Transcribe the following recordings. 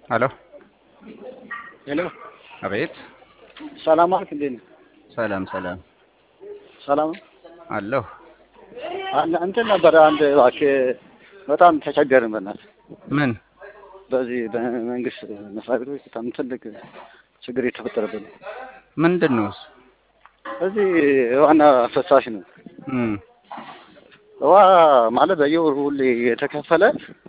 ሄሎ ሄሎ አቤት። ሰላም አልክ? እንዴት ነህ? ሰላም ሰላም ሰላም አለሁ። አለ እንትን ነበረ አንድ እባክህ በጣም ተቸገርን። በእናትህ ምን በዚህ በመንግስት መስሪያ ቤቶች በጣም ትልቅ ችግር የተፈጠረብን ነው። ምንድን ነው እሱ? እዚህ ዋና ፈሳሽ ነው። እም ውሃ ማለት በየወሩ ሁሌ የተከፈለ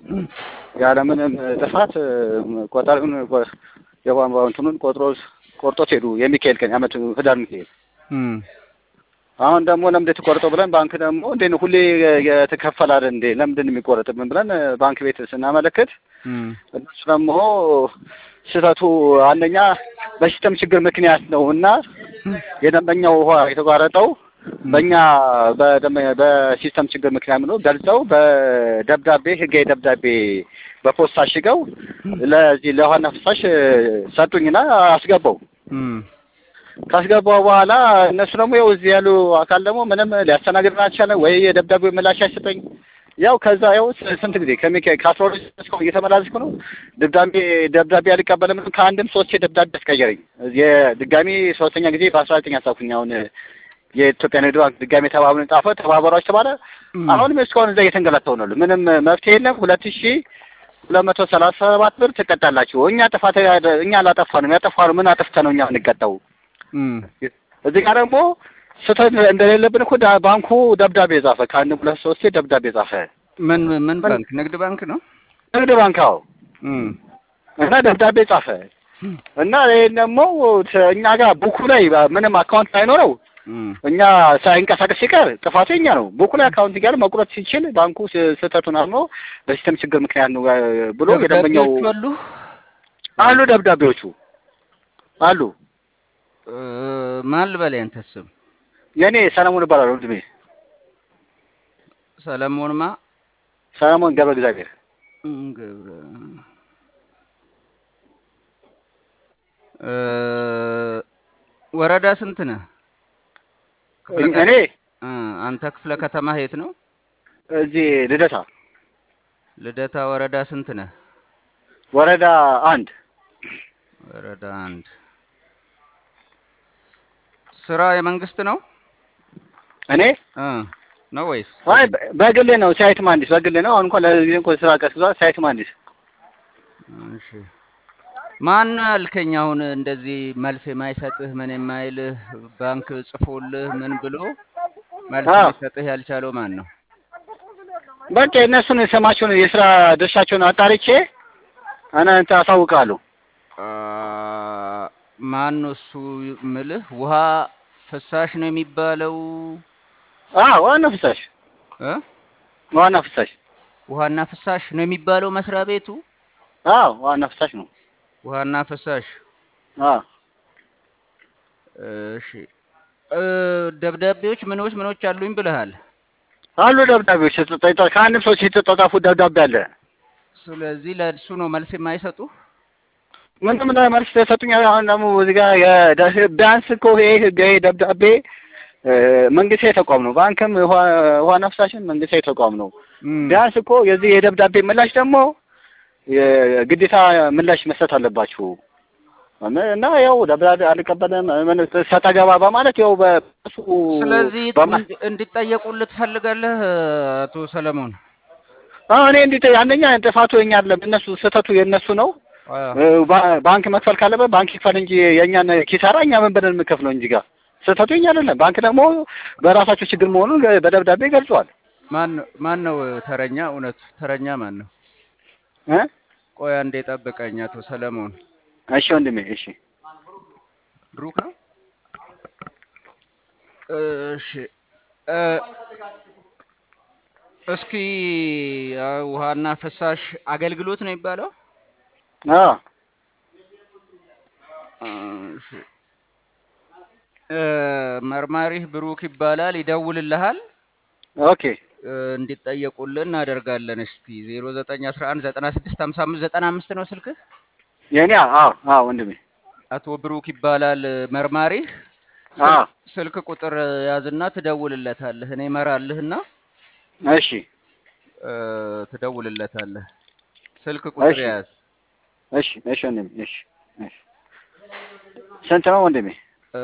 ያለምንም ጥፋት ቆጣሪውን ቆ- የቧንቧ እንትኑን ቆጥሮ ቆርጦት ሄዱ። የሚካኤል ቀን የዓመቱ ህዳር ሚካኤል እም አሁን ደግሞ ለምንድን የተቆረጠው ብለን ባንክ ደግሞ እንዴ ነው ሁሌ የተከፈለ አይደል እንዴ ለምንድን ነው የሚቆረጥብን ብለን ባንክ ቤት ስናመለክት እም እነሱ ደግሞ ስህተቱ አንደኛ በሲስተም ችግር ምክንያት ነው እና የደንበኛው ውሃ የተቋረጠው በእኛ በደንበኛ በሲስተም ችግር ምክንያት ነው ገልጸው በደብዳቤ ህጋዊ ደብዳቤ በፖስታ አሽገው ለዚህ ለውሃና ፍሳሽ ሰጡኝና አስገባው። እም ካስገባው በኋላ እነሱ ደግሞ ያው እዚህ ያሉ አካል ደግሞ ምንም ሊያስተናግድን አልቻለም። ወይ የደብዳቤው ምላሽ አይሰጠኝ። ያው ከዛ ያው ስ- ስንት ጊዜ ከሚካ ከአስራ ሁለት እስካሁን እየተመላለስኩ ነው። ደብዳቤ ደብዳቤ አልቀበልም ከአንድም ሶስት ደብዳቤ አስቀየረኝ። የድጋሚ ሶስተኛ ጊዜ በአስራ ዘጠኝ አሳኩኝ። አሁን የኢትዮጵያ ንግድ ባንክ ድጋሚ ተባብረን ጻፈ ተባበሯች ተባለ። አሁንም እስካሁን እዛ እየተንገላታው ነው። ምንም መፍትሄ የለም። ሁለት ሺ ሁለት መቶ ሰላሳ ሰባት ብር ትቀጣላችሁ። እኛ ጥፋት እኛ አላጠፋንም። ያጠፋነው ምን አጥፍተ ነው እኛ የምንቀጣው? እም እዚህ ጋር ደግሞ ስህተት እንደሌለብን እኮ ዳ- ባንኩ ደብዳቤ ጻፈ። ከአንድ ሁለት ሶስቴ ደብዳቤ ጻፈ። ምን ምን ባንክ? ንግድ ባንክ ነው። ንግድ ባንክ አዎ። እም እና ደብዳቤ ጻፈ እና ይህን ደግሞ ተ- እኛ ጋር ቡኩ ላይ ምንም አካውንት ሳይኖረው እም እኛ ሳይንቀሳቀስ ሲቀር ጥፋቱ የኛ ነው። ቡኩ ላይ አካውንት ጋር መቁረጥ ሲችል ባንኩ ስ- ስህተቱን አምኖ በሲስተም ችግር ምክንያት ነው እ፣ ብሎ የደንበኛው ደብዳቤዎቹ አሉ። አሉ ደብዳቤዎቹ አሉ። እ፣ ማን ልበል ያንተ ስም? የእኔ ሰለሞን እባላለሁ። ወንድሜ ሰለሞንማ ሰለሞን ገብረ እግዚአብሔር እም፣ ገብረ እ፣ ወረዳ ስንት ነህ? ክፍለ ከ- እኔ እ፣ አንተ ክፍለ ከተማ የት ነው? እዚህ ልደታ ልደታ ወረዳ ስንት ነህ? ወረዳ አንድ ወረዳ አንድ። ስራ የመንግስት ነው እኔ እ ነው ወይስ? አይ በ- በግሌ ነው። ሳይት መሀንዲስ በግሌ ነው። አሁን እንኳን ለዚህ እንኳን ስራ ቀስቅዟል። ሳይት መሀንዲስ እሺ ማን ነው ያልከኝ? አሁን እንደዚህ መልስ የማይሰጥህ ምን የማይልህ ባንክ ጽፎልህ ምን ብሎ መልስ አዎ። ሊሰጥህ ያልቻለው ማን ነው? በቃ የእነሱን ስማቸውን የስራ ድርሻቸውን አጣርቼ እናንተ አሳውቃለሁ። አ፣ ማን ነው እሱ ምልህ? ውሃ ፍሳሽ ነው የሚባለው አዎ ዋና ፍሳሽ እ ዋና ፍሳሽ ውሃና ፍሳሽ ነው የሚባለው መስሪያ ቤቱ አዎ ዋና ፍሳሽ ነው። ውሃና ፍሳሽ አዎ እሺ እ፣ ደብዳቤዎች ምኖች ምኖች አሉኝ ብለሃል። አሉ ደብዳቤዎች የተጠ- ከአንድም ሰዎች የተጻጻፉ ደብዳቤ አለ። ስለዚህ ለእሱ ነው መልስ የማይሰጡ ምንም ላይ መልስ ተሰጡኝ። አሁን ደግሞ እዚህ ጋር የደ- ቢያንስ እኮ ይሄ ህጋዊ ደብዳቤ እ፣ መንግስታዊ ተቋም ነው። ባንክም ውሃ- ውሃና ፍሳሽም መንግስታዊ ተቋም ነው። እም፣ ቢያንስ እኮ የዚህ የደብዳቤ ምላሽ ደግሞ የግዴታ ምላሽ መስጠት አለባችሁ እና ያው ደብዳቤ አልቀበልም ምን ሰጣ ገባ በማለት ያው በሱ ስለዚህ በማ- እንዲ- እንዲጠየቁልህ ትፈልጋለህ አቶ ሰለሞን? አዎ እኔ እንዲህ አንደኛ ጥፋቱ የኛ አይደለም፣ እነሱ ስህተቱ የእነሱ ነው። አዎ። እ፣ ባ- ባንክ መክፈል ካለበት ባንክ ይክፈል እንጂ የእኛን ኪሳራ እኛ ምን ብለን የምንከፍለው እንጂ ጋር ስህተቱ የኛ አይደለም። ባንክ ደግሞ በራሳቸው ችግር መሆኑን በደብዳቤ ገልጿል። ማን ማን ነው ተረኛ? እውነት ተረኛ ማን ነው? እ? ቆይ አንዴ ጠብቀኝ አቶ ሰለሞን። እሺ ወንድሜ እሺ ብሩክ ነው? እሺ እ፣ እስኪ አ፣ ውሃና ፍሳሽ አገልግሎት ነው የሚባለው? አዎ እሺ እ፣ መርማሪህ ብሩክ ይባላል። ይደውልልሃል ኦኬ እ፣ እንዲጠየቁልን እናደርጋለን። እስቲ 0911965595 ነው ስልክህ? የኔ አዎ አዎ ወንድሜ አቶ ብሩክ ይባላል መርማሪህ። አዎ ስልክ ቁጥር ያዝና ትደውልለታለህ። እኔ እመራልህና እሺ እ፣ ትደውልለታለህ። ስልክ ቁጥር እሺ። ያዝ እሺ እሺ ወንድሜ እሺ እሺ ስንት ነው ወንድሜ? እ፣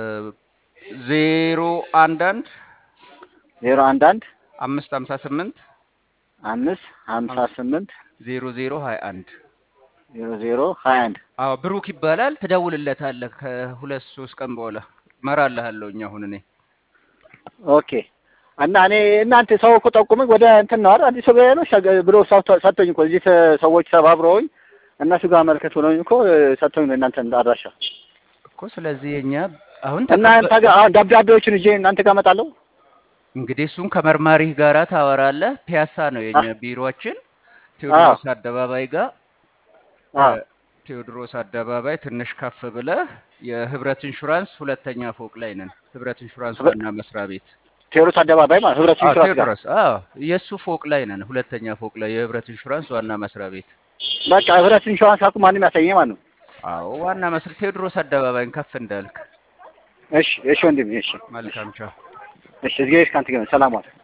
ዜሮ አንድ አንድ ዜሮ አንድ አንድ አምስት ሀምሳ ስምንት አምስት ሀምሳ ስምንት ዜሮ ዜሮ ሀያ አንድ ዜሮ ዜሮ ሀያ አንድ አዎ ብሩክ ይባላል። ትደውልለታለህ ከሁለት ሶስት ቀን በኋላ እመራልሃለሁኝ አሁን እኔ ኦኬ እና እኔ እናንተ ሰው እኮ ጠቁመኝ ወደ እንትን ነው አይደል አዲስ ገበያ ነው ሸገ- ብሎ ሰው ሰጥቶኝ እኮ እዚህ ተ- ሰዎች ተባብረውኝ እነሱ ጋር መልከት ብለውኝ እኮ ሰጥቶኝ ነው እናንተ አድራሻ እኮ ስለዚህ የኛ አሁን እናንተ ተቀበ- ጋር አሁን ደብዳቤዎችን ይዤ እናንተ ጋር እመጣለሁ። እንግዲህ እሱን ከመርማሪህ ጋራ ታወራለህ። ፒያሳ ነው የኛ አ- ቢሮአችን ቴዎድሮስ አደባባይ ጋር አ ቴዎድሮስ አደባባይ ትንሽ ከፍ ብለህ የህብረት ኢንሹራንስ ሁለተኛ ፎቅ ላይ ነን። ህብረት ኢንሹራንስ ህብረ- ዋና መስሪያ ቤት ቴዎድሮስ አደባባይ ማለት ህብረት አዎ፣ ኢንሹራንስ ጋር ቴዎድሮስ አዎ፣ የእሱ ፎቅ ላይ ነን። ሁለተኛ ፎቅ ላይ የህብረት ኢንሹራንስ ዋና መስሪያ ቤት። በቃ ህብረት ኢንሹራንስ አልኩ ማንም ያሳየኝ ማለት ነው። አዎ፣ ዋና መስሪያ ቴዎድሮስ አደባባይን ከፍ እንዳልክ። እሺ እሺ ወንድሜ እሺ መልካም ቻው። እሺ እዚህ ከአንተ ጋር ሰላም ዋል።